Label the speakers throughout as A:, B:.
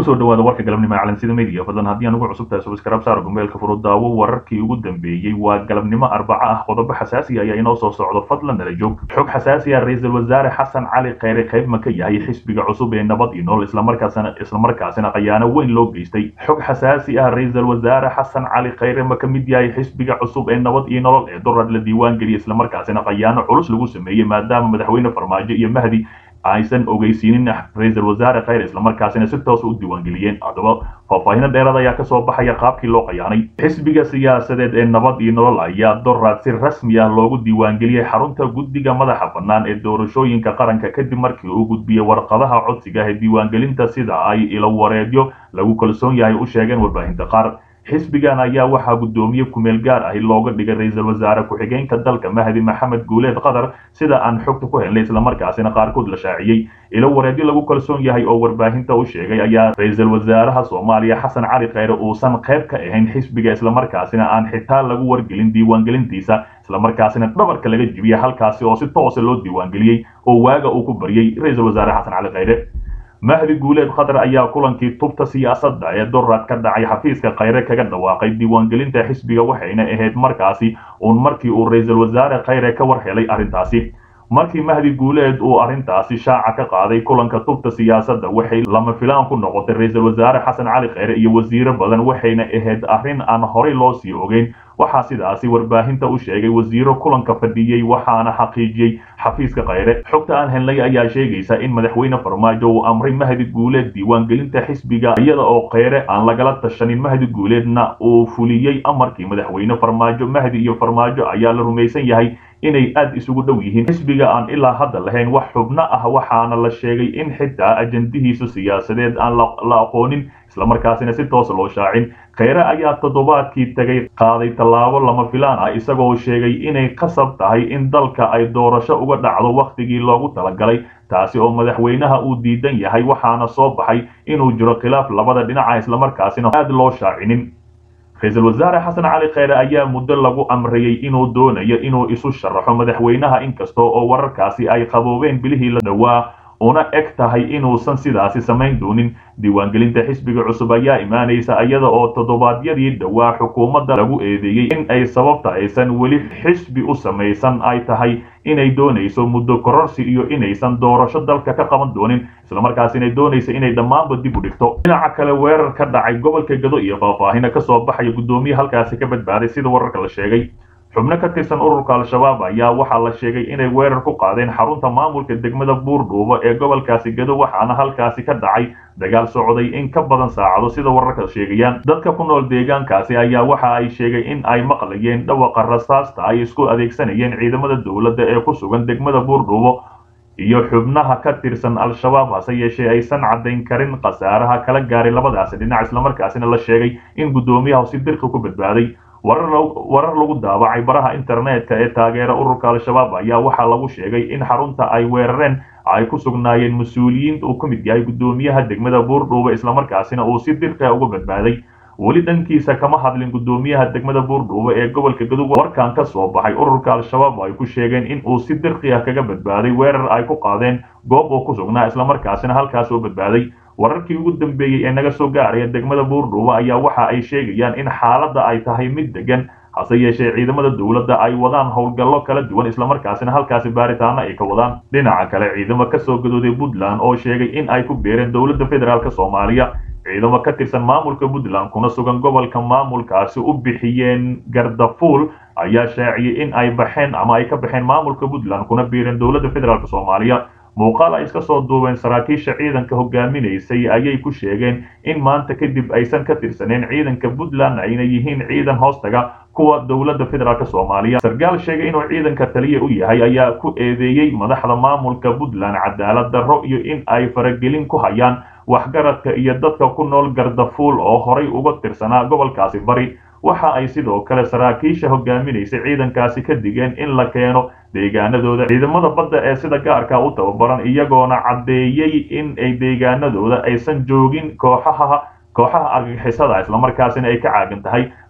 A: kusoo dhawaada warka galabnimo ee calansida media fadlan haddii aan ugu cusub tahay subscribe saar gmailka furo daawo wararkii ugu dambeeyey waa galabnimo arbaco ah qodobo xasaasi ayaa inoo soo socdo fadlan nala joog xog xasaasi ah ra-iisul wasaare xasan cali kheyre qayb ma ka yahay xisbiga cusub ee nabad iyo nool islamarkaasina islamarkaasina khayaano weyn loo geystay xog xasaasi ah ra-iisul wasaare xasan cali kheyre ma ka mid yahay xisbiga cusub ee nabad iyo nolol ee durad la diiwaan geliyay islamarkaasina khayaano culus lagu sameeyey maadaama madaxweyne farmaajo iyo mahdi aysan ogeysiinin ra-iisul wasaare kheyr islamarkaasina si toos u diiwaangeliyeen haddaba faahfaahino dheeraad ayaa kasoo baxaya qaabkii loo qayaanay xisbiga siyaasadeed ee nabad iyo nolol ayaa doraad si rasmi ah loogu diiwaangeliyey xarunta guddiga madaxa bannaan ee doorashooyinka qaranka kadib markii uu gudbiyey warqadaha codsiga ee diiwaangelinta sida ay ilo wareedyo lagu kalsoon yahay u sheegeen warbaahinta qaar xisbigan ayaa waxaa guddoomiye kumeel gaar ahi looga dhigay ra-iisul wasaare ku-xigeenka dalka mahdi maxamed guuleed qatar sida aan xogta ku helnay islamarkaasina qaarkood la shaaciyey ilo wareedyo lagu kalsoon yahay oo warbaahinta u sheegay ayaa ra-iisul wasaaraha soomaaliya xasan cali kheyre uusan qayb ka ahayn xisbiga islamarkaasina aan xitaa lagu wargelin diiwaangelintiisa islamarkaasina dhabarka laga jibiyey halkaasi oo si toosa loo diiwaangeliyey oo waaga uu ku baryey ra-iisul wasaare xasan cali kheyre mahdi guuleed khatar ayaa kulankii tubta siyaasadda ee doraad ka dhacay xafiiska kheyre kaga dhawaaqay diiwaangelinta xisbiga waxayna ahayd markaasi uun markii uu ra-iisul wasaare kheyre ka war helay arrintaasi markii mahdi guuleed uu arrintaasi shaaca ka qaaday kulanka tubta siyaasadda waxay lama filaan ku noqotay ra-iisul wasaare xasan cali kheyre iyo wasiiro badan waxayna ahayd arrin aan horey loo sii ogeyn waxaa sidaasi warbaahinta u sheegay wasiiro kulanka fadhiyey waxaana xaqiijiyey xafiiska kheyre xogta aan helnay ayaa sheegaysa in madaxweyne farmaajo uu amray mahdi guuleed diiwaangelinta xisbiga iyada oo kheyre aan lagala tashanin mahdi guuleedna uu fuliyey amarkii madaxweyne farmaajo mahdi iyo farmaajo ayaa la rumaysan yahay inay aad isugu dhow yihiin xisbiga aan ilaa hadda lahayn wax xubno ah waxaana la sheegay in xitaa ajandihiisu siyaasadeed aan la aqoonin islamarkaasina si toos loo shaacin kheyre ayaa toddobaadkii tegay qaaday tallaabo lama filaan ah isagoo sheegay inay qasab tahay in dalka ay doorasho uga dhacdo wakhtigii loogu talagalay taasi oo madaxweynaha uu diidan yahay waxaana soo baxay inuu jiro khilaaf labada dhinaca islamarkaasina aad loo shaacinin ra-iisul wasaare xasan cali kheyre ayaa muddo lagu amrayey inuu doonayo inuu isu sharaxo madaxweynaha inkasta oo wararkaasi ay qaboobeen bilihii la dhowaa una eg tahay inuusan sidaasi samayn doonin diiwaangelinta xisbiga cusub ayaa imaanaysa iyada oo toddobaadyadii dhowaa xukuumadda lagu eedeeyey in ay sababta aysan weli xisbi u samaysan ay tahay inay doonayso muddo kororsi iyo inaysan doorasho dalka ka qaban doonin islamarkaas inay doonayso inay dhammaanba dib u dhigto dhinaca kale weerar ka dhacay gobolka gado iyo faahfaahina kasoo baxaya guddoomiye halkaasi ka badbaaday sida wararka la sheegay xubno ka tirsan ururka al-shabaab ayaa waxaa la sheegay inay weerar ku qaadeen xarunta maamulka degmada buurdhuubo ee gobolkaasi gado waxaana halkaasi ka dhacay dagaal socday in ka badan saacado sida wararka sheegayaan dadka ku nool deegaankaasi ayaa waxa ay sheegay in ay maqlayeen dhawaqa rasaasta ay isku adeegsanayeen ciidamada dowladda ee ku sugan degmada buurdhuubo iyo xubnaha ka tirsan al-shabaab hase yeeshee aysan caddayn karin khasaaraha kala gaaray labadaasi dhinac islamarkaasina la sheegay in guddoomiyaha si dirqi ku badbaaday warar lagu daabacay baraha internetka ee taageera ururka al-shabaab ayaa waxaa lagu sheegay in xarunta ay weerareen ay ku sugnaayeen mas-uuliyiin uu ka mid yahay guddoomiyaha degmada buurdhuuba islamarkaasina uu si dirqiha uga badbaaday weli dhankiisa kama hadlin guddoomiyaha degmada buurdhuuba ee gobolka gadub warkan ka soo baxay ururka al-shabaab ay ku sheegeen in uu si dirqi ah kaga badbaaday weerar ay ku qaadeen goob uu ku sugnaa islamarkaasina halkaas oo badbaaday wararkii ugu dambeeyey ee naga soo gaaraya degmada buurdhuuba ayaa waxa ay sheegayaan in xaaladda ay tahay mid degan hase yeeshee ciidamada dowladda ay wadaan howlgallo kala duwan islamarkaasina halkaasi baaritaano ay ka wadaan dhinaca kale ciidamo kasoo gadooday puntland oo sheegay in ay ku beereen dowladda federaalk soomaaliya ciidamo ka tirsan maamulka puntland kuna sugan gobolka maamulkaasi u bixiyeen gardafuul ayaa shaaciyey in ay baxeen ama ay ka baxeen maamulka puntland kuna biireen dowladda federaalk soomaaliya muuqaal ay iska soo duubeen saraakiisha ciidanka hogaaminaysay ayay ku sheegeen in maanta kadib aysan ka tirsaneen ciidanka puntland ayna yihiin ciidan hoostaga kuwa dowladda federaalk soomaaliya sarkaal sheegay inuu ciidanka taliya u yahay ayaa ku eedeeyey madaxda maamulka puntland cadaalad darro iyo in ay faragelin ku hayaan waxgaradka iyo dadka ku nool gardafuul oo horay uga tirsanaa gobolkaasi bari waxa ay sidoo kale saraakiisha hogaaminaysay ciidankaasi ka digeen in la keeno deegaanadooda ciidamada badda ee sida gaarka u tababaran iyagoona caddeeyey in ay deegaanadooda aysan joogin kooxaha kooxaha argagixisada islamarkaasina ay ka caagan tahay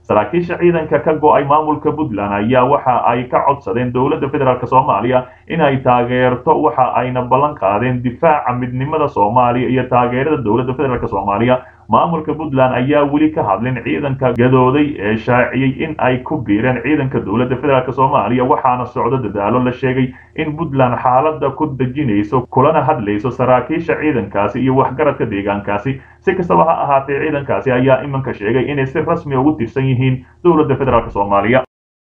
A: saraakiisha ciidanka ka go-ay maamulka puntland ayaa waxa ay ka codsadeen dowladda federaalk soomaaliya inay taageerto waxa ayna ballan qaadeen difaaca midnimada soomaaliya iyo taageerada dowladda federaalk soomaaliya maamulka puntland ayaa weli ka hadlin ciidanka gadooday ee shaaciyey in ay ku biireen ciidanka dowladda federaalk soomaaliya waxaana socdo dadaalo la sheegay in puntland xaalada ku dejinayso kulana hadlayso saraakiisha ciidankaasi iyo waxgaradka deegaankaasi si kastaba ha ahaatee ciidankaasi ayaa iminka sheegay inay si rasmi ugu tirsan yihiin dowladda federaalk soomaaliya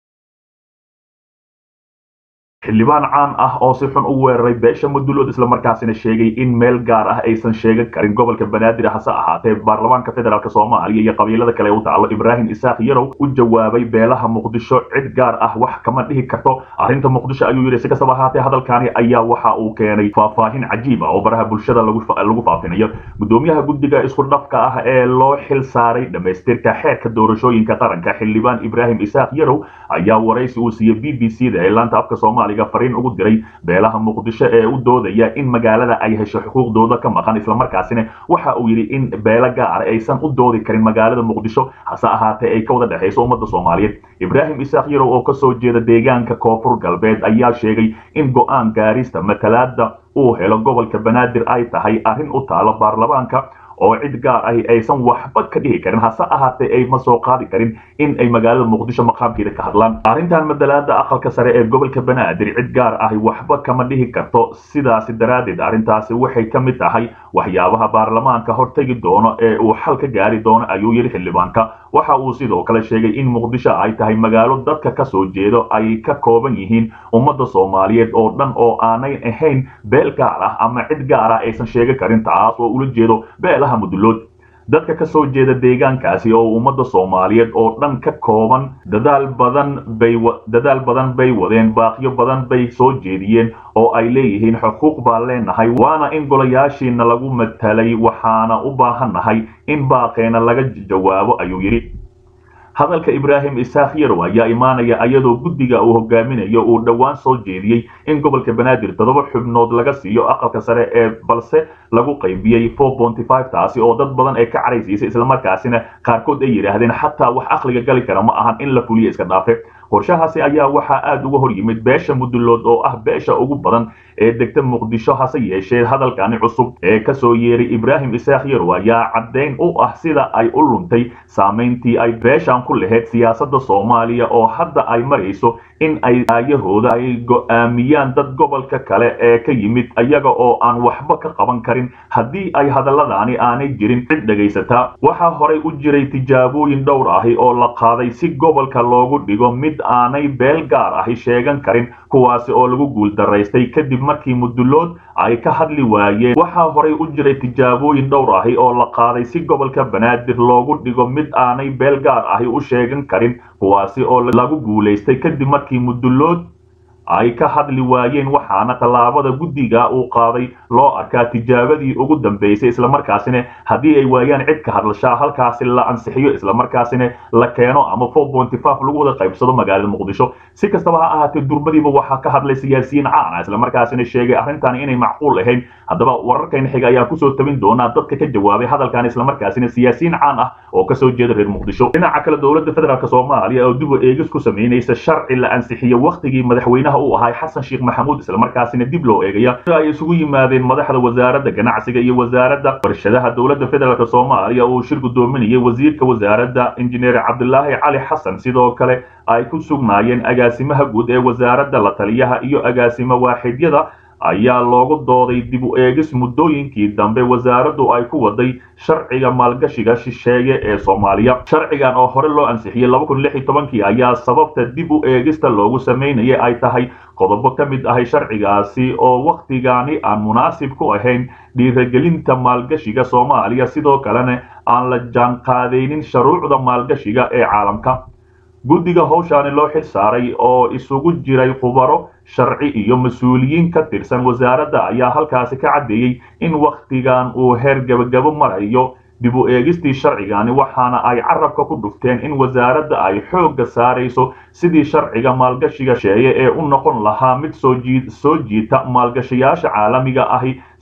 A: xildhibaan caan ah oo si xun u weeraray beesha mudulood islamarkaasina sheegay in meel gaar ah aysan sheegan karin gobolka banaadir hase ahaatee baarlamaanka federaalk soomaaliya iyo qabiilada kale u taalo ibraahim isaaq yarow u jawaabay beelaha muqdisho cid gaar ah wax kama dhihi karto arrinta muqdisho ayuu yidhi si kastaba ahaatee hadalkaani ayaa waxa uu keenay faahfaahin cajiib ah oo baraha bulshada lagu faafinayo gudoomiyaha guddiga isku dhafka ah ee loo xil saaray dhamaystirka xeerka doorashooyinka qaranka xildhibaan ibraahim isaaq yarow ayaa waraysi uu siiyey b b c da ee laanta afka soomaaliya fariin ugu diray beelaha muqdisho ee u doodaya in magaalada ay hesho xuquuqdooda ka maqan islamarkaasina waxa uu yidhi in beelo gaara aysan u doodi karin magaalada muqdisho hase ahaatee ay ka wada dhexayso ummadda soomaaliyeed ibraahim isaaq yarow oo kasoo jeeda deegaanka koonfur galbeed ayaa sheegay in go-aan gaarista matalaada uu helo gobolka banaadir ay tahay arrin u taalo baarlamaanka oo cid gaar ahi aysan waxba ka dhihi karin hase ahaatee ay ma soo qaadi karin in ay magaalada muqdisho maqaamkeeda ka hadlaan arrintan madalaada aqalka sare ee gobolka banaadir cid gaar ahi waxba kama dhihi karto sidaasi daraaddeed arrintaasi waxay ka mid tahay waxyaabaha baarlamaanka hortegi doono ee uu xal ka gaari doono ayuu yidhi xildhibaanka waxa uu sidoo kale sheegay in muqdisho ay tahay magaalo dadka ka soo jeedo ay ka kooban yihiin ummadda soomaaliyeed oo dhan oo aanay ahayn beel gaar ah ama cid gaar ah aysan sheegi karin taas oo ula jeedo beelaha mudulood dadka ka soo jeeda deegaankaasi oo ummadda soomaaliyeed oo dhan ka kooban dadaal badan bay dadaal badan bay wadeen baaqyo badan bay soo jeediyeen oo ay leeyihiin xuquuq baan leenahay waana in golayaashiina lagu matalay waxaana u baahannahay in baaqeena laga jawaabo ayuu yidhi hadalka ibraahim isaaq yarow ayaa imaanaya iyadoo guddiga uu hogaaminayo uu dhowaan soo jeediyey in gobolka banaadir toddoba xubnood laga siiyo aqalka sare ee balse lagu qaybiyey taasi oo dad badan ay ka caraysiisay islamarkaasina qaarkood ay yidhaahdeen xataa wax aqliga gali kara ma ahan in la fuliyo iska dhaafe qorshahaasi ayaa waxaa aada uga hor yimid beesha mudulood oo ah beesha ugu badan ee degta muqdisho hase yeeshee hadalkani cusub ee kasoo yeeray ibraahim isaaq yarow ayaa caddayn u ah sida ay u luntay saamayntii ay beeshan ku lahayd siyaasadda soomaaliya oo hadda ay marayso in ay aayahooda ay go'aamiyaan dad gobolka kale ee ka yimid iyaga oo aan waxba ka qaban karin haddii ay hadalladaani aanay jirin cid dhegaysataa waxaa horay u jiray tijaabooyin dhowr ahi oo la qaaday si gobolka loogu dhigo mid aanay beel gaar ahi sheegan karin kuwaasi oo lagu guuldaraystay kadib markii mudulood ay ka hadli waayeen waxaa horay u jiray tijaabooyin dhowr ahi oo la qaaday si gobolka banaadir loogu dhigo mid aanay beel gaar ahi u sheegan karin kuwaasi oo lagu guulaystay kadib markii mudulood ay ka hadli waayeen waxaana tallaabada guddiga uu qaaday loo arkaa tijaabadii ugu dambaysay islamarkaasina haddii ay waayaan cid ka hadlashaa halkaasi la ansixiyo islamarkaasina la keeno ama lagu wada qaybsado magaalada muqdisho si kastaba ha ahaatee durbadiiba waxaa ka hadlay siyaasiyiin caana islamarkaasina sheegay arrintan inay macquul ahayn haddaba wararkayna xiga ayaa kusoo tabin doonaa dadka ka jawaabay hadalkan islamarkaasina siyaasiyiin caan ah oo kasoo jeeda reer muqdisho dhinaca kale dowladda federaalk soomaaliya oo dib u eegis ku samaynaysa sharci la ansixiyo wakhtigii madaxweynaha uu ahay xasan sheekh maxamuud islamarkaasina dib loo eegaya ay isugu yimaadeen madaxda wasaaradda ganacsiga iyo wasaaradda warshadaha dowladda federaalk soomaaliya uu shir gudoominayay wasiirka wasaaradda injineer cabdilaahi cali xasan sidoo kale ay ku sugnaayeen agaasimaha guud ee wasaaradda la taliyaha iyo agaasimo waaxidyada ayaa loogu dooday dib u eegis muddooyinkii dambe wasaaraddu ay ku waday sharciga maalgashiga shisheeye ee soomaaliya sharcigan oo hore loo ansixiyey kii ayaa sababta dib u eegista loogu samaynaya ay tahay qodobo ka mid ahay sharcigaasi oo wakhtigani aan munaasib ku ahayn dhiiragelinta maalgashiga soomaaliya sidoo kalena aan la jaanqaadaynin shuruucda maalgashiga ee caalamka guddiga howshaani loo xil saaray oo isugu jiray khubaro sharci iyo mas-uuliyiin ka tirsan wasaaradda ayaa halkaasi ka caddeeyey in wakhtigan uu heer gebagabo marayo dib u eegistii sharcigani waxaana ay carabka ku dhufteen in wasaaradda ay xoogga saarayso sidii sharciga maalgashiga sheeye ee u noqon lahaa mid soo jiita maalgashayaasha caalamiga ahi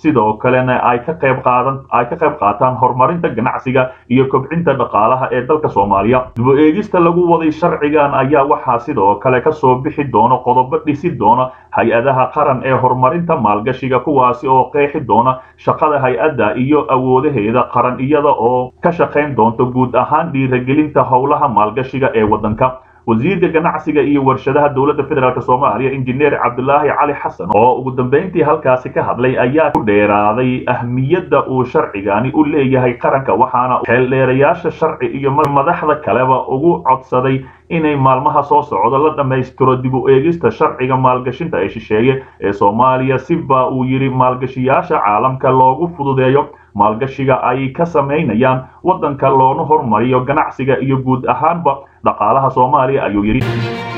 A: sidoo kalena ay ka qayb qaadan ay ka qayb qaataan horumarinta ganacsiga iyo kobcinta dhaqaalaha ee dalka soomaaliya dib-u eegista lagu waday sharcigan ayaa waxaa sidoo kale kasoo bixi doona qodobo dhisi doona hay-adaha qaran ee horumarinta maalgashiga kuwaasi oo qeexi doona shaqada hay-adda iyo awoodaheeda qaran iyada oo ka shaqayn doonta guud ahaan dhiiragelinta howlaha maalgashiga ee waddanka wasiirka ganacsiga iyo warshadaha dowladda federaalk soomaaliya injineer cabdulaahi cali xasan oo ugu dambeyntii halkaasi ka hadlay ayaa ku dheeraaday ahmiyadda uu sharcigani u leeyahay qaranka waxaana xeeldheerayaasha sharci iyo madaxda kaleba ugu codsaday inay maalmaha soo socdo la dhammaystiro dib u eegista sharciga maalgashinta ee shisheeye ee soomaaliya siba uu yidhi maalgashiyaasha caalamka loogu fududeeyo maalgashiga ay ka samaynayaan waddanka loona hormariyo ganacsiga iyo guud ahaanba dhaqaalaha soomaaliya ayuu yidhi